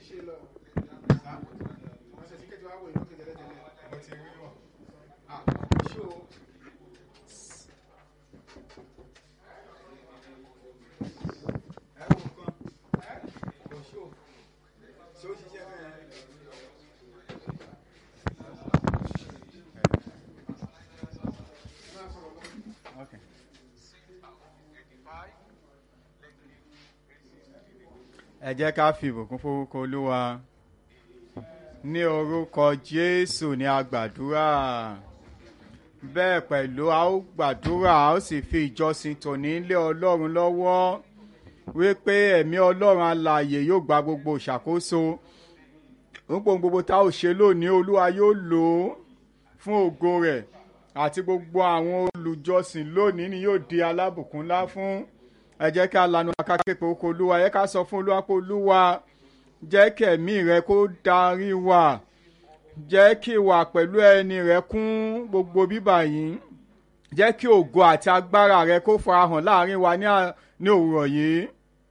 ṣe lọ. ọ̀sẹ̀ tí kẹ́tì wá wò ìlú kẹ́tì tẹ́lẹ̀ mo ti rí wọn. ah ṣó ẹ wo nǹkan kò ṣó ṣó ṣiṣẹ́ bẹ́ẹ̀. máa sọ̀rọ̀ lọ. Okay. ẹ jẹ́ ká fi ìbùkún forúkọ olúwa ní orúkọ jésù ní agbàdúrà bẹ́ẹ̀ pẹ̀lú a ó gbàdúrà a ó sì fi ìjọsìn tòní lé ọlọ́run lọ́wọ́ wípé ẹ̀mí ọlọ́run alààyè yóò gba gbogbo ìṣàkóso gbogbo gbogbo tá ò ṣe lónìí olúwa yóò lò ó fún ògo rẹ̀ àti gbogbo àwọn olùjọsìn lónìí ni yóò di alábùkún ńlá fún ẹ jẹ́ ká lanu akáké pé oko olúwa ẹ ká sọ fún olúwa pé olúwa jẹ́ kí ẹ̀mí rẹ kó darí wa jẹ́ kí ìwà pẹ̀lú ẹni rẹ kún gbogbo bíbà yìí jẹ́ kí ògo àti agbára rẹ kó farahàn láàrin wa ní à- ní òwúrọ̀ yìí.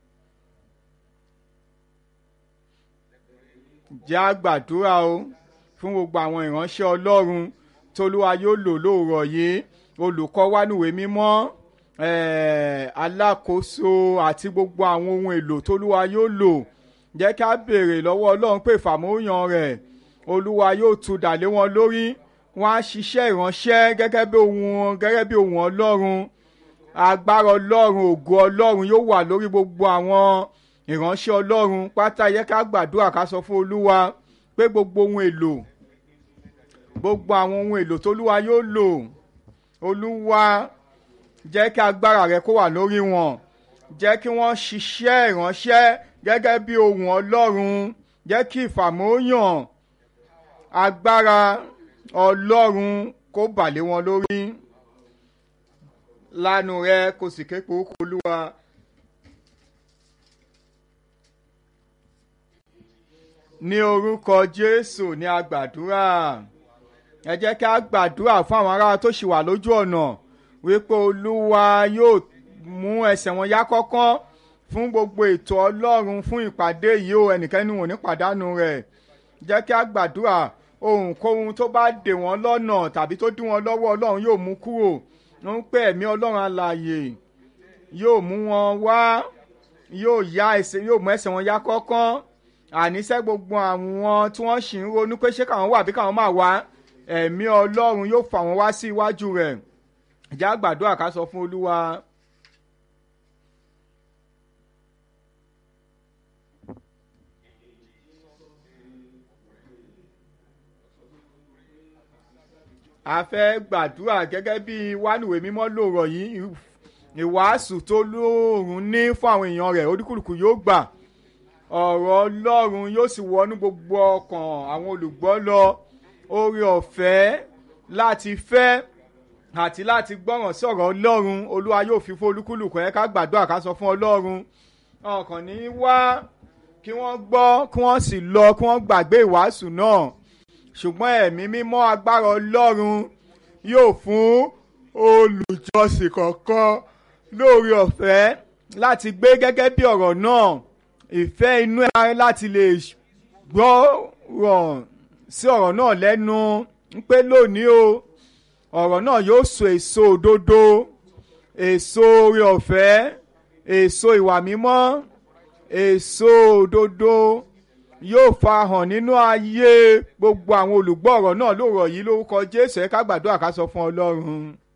jẹ́ àgbàdúrà o fún gbogbo àwọn ìránṣẹ́ ọlọ́run tolúwa yóò lò lóòrọ̀ yìí olùkọ́ wa níwèé mímọ́ eh, alákòóso àti gbogbo àwọn ohun èlò tolúwa yóò lò jẹ́ ká béèrè lọ́wọ́ ọlọ́run pé ìfàmóyàn rẹ̀ olúwa yóò tu dàlé wọn lórí wọn á ṣiṣẹ́ ìránṣẹ́ gẹ́gẹ́ bí ohun gẹ́gẹ́ bí ohun ọlọ́run agbára ọlọ́run ògo ọlọ́run yóò wà lórí gbogbo àwọn ìránṣẹ́ ọlọ́run pátá yẹ ká gbàdúrà ká sọ fún olúwa pé gbogbo ohun èlò gbogbo àwọn ohun èlò tólúwa yóò lò olúwa jẹ́ kí agbára rẹ kó wà lórí wọn jẹ́ kí wọ́n ṣiṣẹ́ ìránṣẹ́ gẹ́gẹ́ bí ohun ọlọ́run jẹ́ kí ìfàmóyàn agbára ọlọ́run kó bà lé wọn lórí lánàá rẹ kò sì ké pe orúkọ olúwa. ní orúkọ jésù ní agbàdúrà ẹ jẹ́ kí a gbàdúrà fún àwọn ará tó ṣì wà lójú ọ̀nà wípé olúwa yóò mú ẹsẹ̀ wọn yá kọ́kán fún gbogbo ètò ọlọ́run fún ìpàdé yìí o ẹnikẹ́ni wọn ò ní pàdánù rẹ̀ jẹ́ kí a gbàdúrà ohunkóhun tó bá dè wọ́n lọ́nà tàbí tó dí wọn lọ́wọ́ ọlọ́run yóò mú kúrò ń pè ẹ̀mí ọlọ́run alààyè yóò mú wọn wá yóò yá ẹsẹ̀ yóò mú ẹsẹ̀ wọn yá kọ́kán àníṣe gbogbo àwọn tí wọ́n sì ń ronú pé ṣé káwọn wà bí káwọn máa wá ẹ̀mí ọlọ́run yóò fà wọ́n wá sí iwájú rẹ̀ ìjà gbàdúrà ká sọ fún olúwa. a fẹ́ gbàdúrà gẹ́gẹ́ bí wánìwé mímọ́ lòrọ̀ yìí ìwàásù tó lóòrùn ní fún àwọn èèyàn rẹ̀ oníkùlùkù yóò gbà ọ̀rọ̀ ọlọ́run yóò sì wọnú gbogbo ọkàn àwọn olùgbọ́ lọ oore ọ̀fẹ́ láti fẹ́ àti láti gbọ́ràn sí ọ̀rọ̀ ọlọ́run olúwa yóò fi fún olúkúlùkù ẹ̀ ká gbàdúrà ká sọ fún ọlọ́run ọkàn ní wá kí wọ́n gbọ́ kí wọ́n sì lọ kí wọ́n gbàgbé ìwàásù náà ṣùgbọ́n ẹ̀mí mímọ́ agbára ọlọ́run yóò fún olùjọsìn kọ̀ọ̀kan lóore ọ̀fẹ́ láti gbé gẹ́gẹ́ bí ọ̀rọ̀ náà ìfẹ́ inú ẹ̀ láti lè gbọ́rọ̀ sí ọ̀rọ̀ náà lẹ́nu ń pé lónìí o ọ̀rọ̀ náà yóò so èso òdodo èso oore ọ̀fẹ́ èso ìwà mímọ́ èso òdodo yóò farahàn nínú ayé gbogbo àwọn olùgbọ́ ọ̀rọ̀ náà lóòrọ̀ yìí lórúkọ Jésù ẹ ká gbàdúrà ká sọ fún Ọlọ́run.